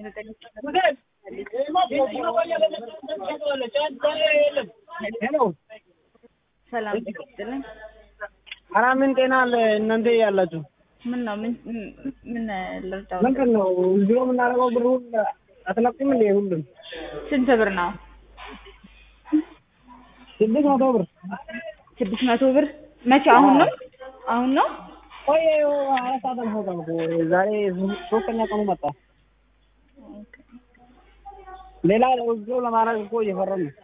ሄሎ ሰላም ይስጥልኝ። ኧረ ምን ጤና አለ እናንተ ያላችሁ? ምን ነው ምን ምን ልርዳው? ምንድን ነው እዚሁ የምናደርገው ብር ሁሉ አትለቁም እንዴ? ሁሉም ስንት ብር ነው? ስድስት መቶ ብር ስድስት መቶ ብር መቼ? አሁን ነው አሁን ነው? ቆየ አራት ሰዓት አልፎታል እኮ ዛሬ ሶስተኛ ቀኑ መጣ። ሌላ እዚሁ ለማድረግ እኮ እየፈረን ነው።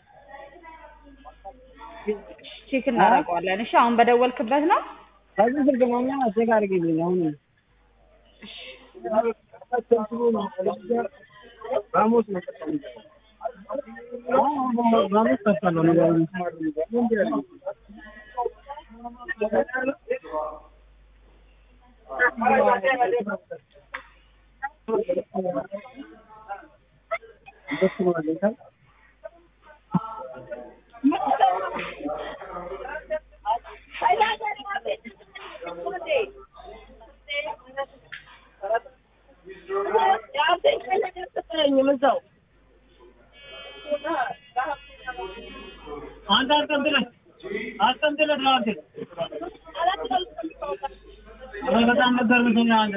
ቼክ እናደርገዋለን። እሺ አሁን በደወልክበት ነው? ከዚህ ስልክ ነው እና ቼክ አድርጊልኝ አሁን ራሞስ ነው ራሞስ ከፍታለሁ ነገሩን አንተ አስቀምጥልህ አስቀምጥልህ አንተ ኧረ በጣም ገርምሽኝ አንተ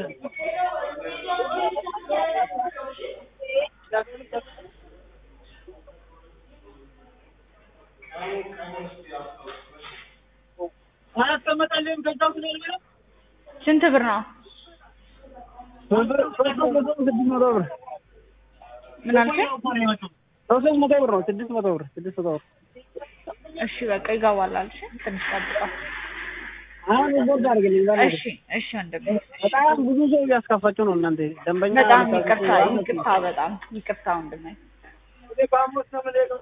አላስቀመጠልህም ከዛው ስለሆነ ስንት ብር ነው? ሶስት መቶ ስድስት መቶ ብር ምን አልከኝ? ሶስት መቶ ብር ነው ስድስት መቶ ብር ስድስት መቶ ብር እሺ በቃ ይገባል አልሽ። ትንሽ ጠብቀው። አሁን ቦርድ አድርግልኝ ዛሬ እሺ እሺ ወንድሜ በጣም ብዙ ሰው እያስከፋችሁ ነው እናንተ ደንበኛ በጣም ይቅርታ ይቅርታ በጣም ይቅርታ ወንድሜ።